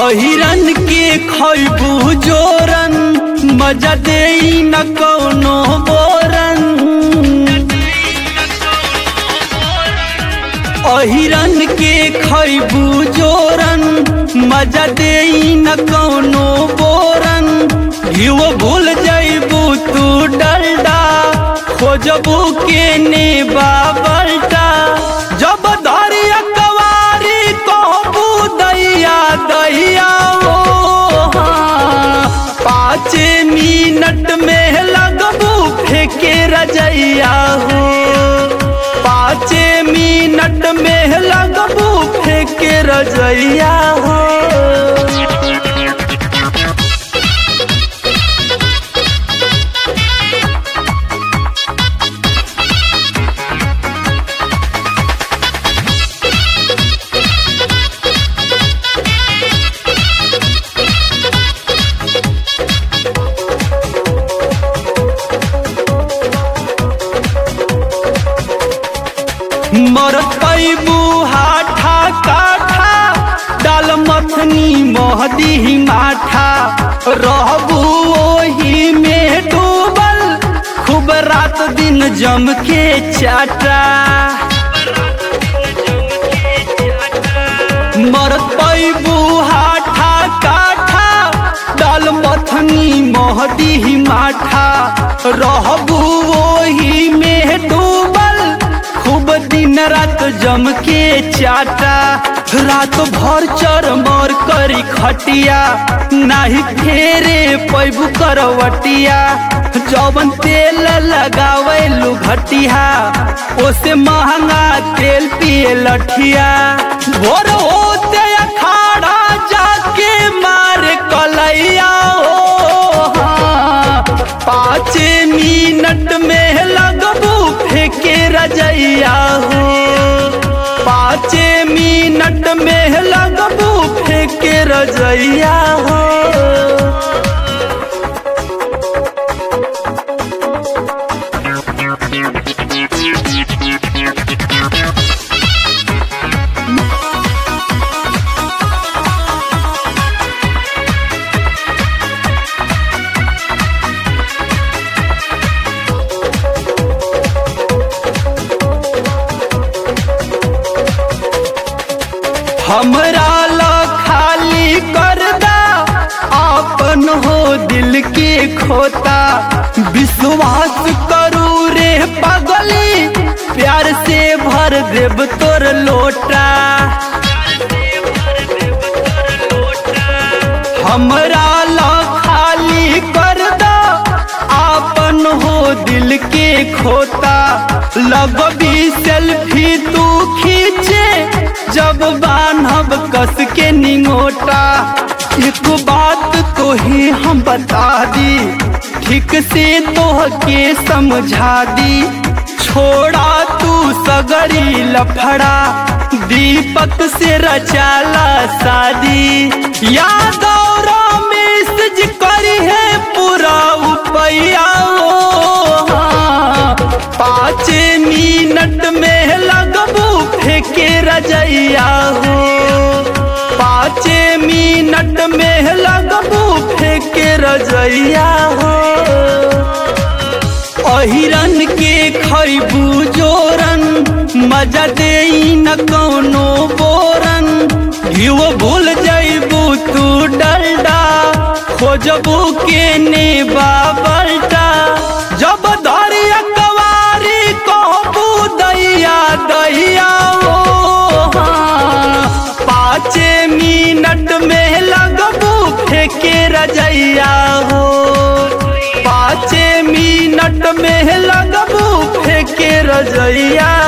अहिरन के खैबू जोरन मजा दे न कौनो बोरन अहिरन के खैबू जोरन मजा दे न कौनो बोरन घिव भूल जैबू तू डलडा खोजबू के ने बाबलटा जब धरिया कवारी कहबू दैया दैया ओ हाँ। पाँच मिनट में लगबू फेंके रजैया हो पाँच मिनट में लगबू फेंके रजैया हो मरत पैबू हाठा काठा डाल मथनी महदी माठा रहबू ओही में डूबल खूब रात दिन जम के चाटा मरत पैबू हाठा काठा डाल मथनी महदी माठा रहबू ओही में डूबल खूब दिन रात जम के चाटा रात भर चर मर करी खटिया नाही फेरे पैबू करवटिया जौवन तेल लगावे घटिया ओसे महंगा तेल पिए लठिया भोर होते अखाड़ा जाके मार कलैया ओ हाँ। पाँच मिनट में लगबू फेंके रजैया हो पाँच मिनट में लगबू फेंके रजैया हो हमरा ला खाली कर दा आपन हो दिल के खोता विश्वास करू रे पगली प्यार से भर देव तोर लोटा हमरा ला खाली कर दा आपन हो दिल के खोता लगबी सेल्फी तू खींचे जब बान्हब कस के निंगोटा एक बात तो ही हम बता दी ठीक से तो के समझा दी छोड़ा तू सगरी लफड़ा दीपक से रचाला शादी याद और मैसेज करी है पूरा उपैया ओ हाँ। पाँच मिनट में लगबू फेंके रजैया हो पाँच मिनट में लगबू फेंके रजैया हो अहिरन के खैबू जोरन मजा दे न कौनो बोरन घिव भूल जैबू तू डलडा खोजबू के ने बाबलटा जब धरिया कवारी कहबू दैया दैया ओ हाँ। पाँच मिनट में लगबू फेंके रजैया हो पाँच मिनट में लगबू फेंके रजैया